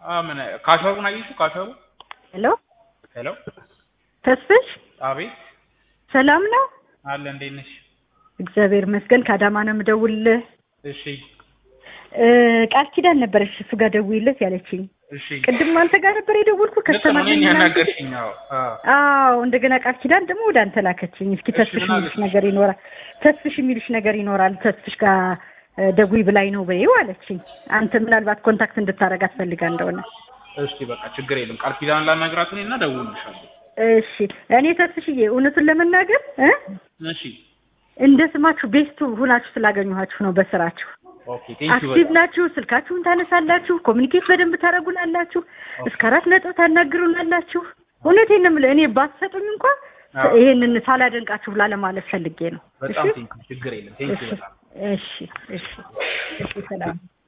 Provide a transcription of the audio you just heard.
አ ምን ካሸሩን አየሽው? ካሸሩ ሄሎ ሄሎ፣ ተስፍሽ አቤት ሰላም ነው? አለ እንዴት ነሽ? እግዚአብሔር ይመስገን። ከአዳማ ነው የምደውልልህ። እሺ እ ቃል ኪዳን ነበረች እሱ ጋር ደውይለት ያለችኝ። እሺ፣ ቅድም አንተ ጋር ነበር የደወልኩ ልክ ነው። ከስተመር እኔን ነኝ ምናምን ያናገርሽኝ? አዎ አዎ። አዎ እንደገና ቃል ኪዳን ደግሞ ወደ አንተ ላከችኝ። እስኪ እሺ፣ ተስፍሽ ምን የሚልሽ አለች? ነገር ይኖራል፣ ተስፍሽ የሚልሽ ነገር ይኖራል፣ ተስፍሽ ጋር እ ደውይ ብላኝ ነው በይው አለችኝ። አንተ ምናልባት ኮንታክት እንድታረጋት ፈልጋ እንደሆነ። እሺ በቃ ችግር የለም። ቃል ኪዳን ላናግራት እኔ እና እደውልልሻለሁ። እሺ እኔ ተስፍሽዬ እውነቱን ለመናገር እ እሺ እንደ ስማችሁ ቤስቱ ሁናችሁ ስላገኘኋችሁ ነው በስራችሁ ኦኬ ቴንክ ዩ አክቲቭ ናችሁ። ስልካችሁን ታነሳላችሁ። ኮሚኒኬት በደንብ ታደርጉናላችሁ። እስከ አራት ነጥብ ታናግሩናላችሁ። እውነቴን ነው የምልህ። እኔ ባትሰጡኝ እንኳን አዎ። ይሄንን ሳላደንቃችሁ ብላ ለማለት ፈልጌ ነው። በጣም እሺ ቴንክ ዩ ችግር የለም። ቴንክ ዩ እሺ በጣም እሺ እሺ እሺ ሰላም